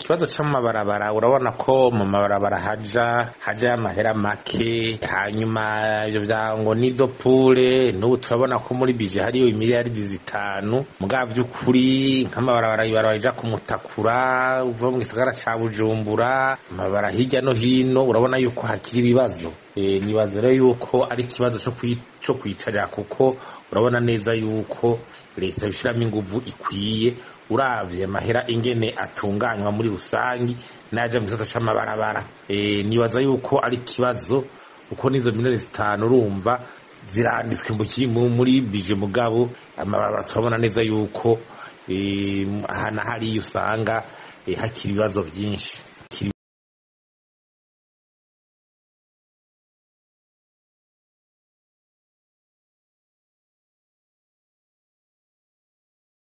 ikibazo c'amabarabara urabona ko mu mabarabara haja haja amahera make hanyuma ivyo vyango nido pure n'ubu turabona ko muri bije hariyo imiliyaridi zitanu mugabo vy'ukuri nk'amabarabara ibarabara ija kumutakura uva mu gisagara ca bujumbura amabara hirya no hino urabona yuko hakiri ibibazo e, nibaza rero yuko ari ikibazo co kwi- co kwicarira kuko urabona neza yuko leta ishiramo inguvu ikwiye uravye amahera ingene atunganywa muri rusangi naja mu gisata c'amabarabara e, nibaza yuko ari ikibazo uko nizo miliyoni zitanu urumva ziranditswe mu ki- mu- muri bije mugabo amabarabara turabona neza yuko e, aha na hariya usanga e, hakiri ibibazo vyinshi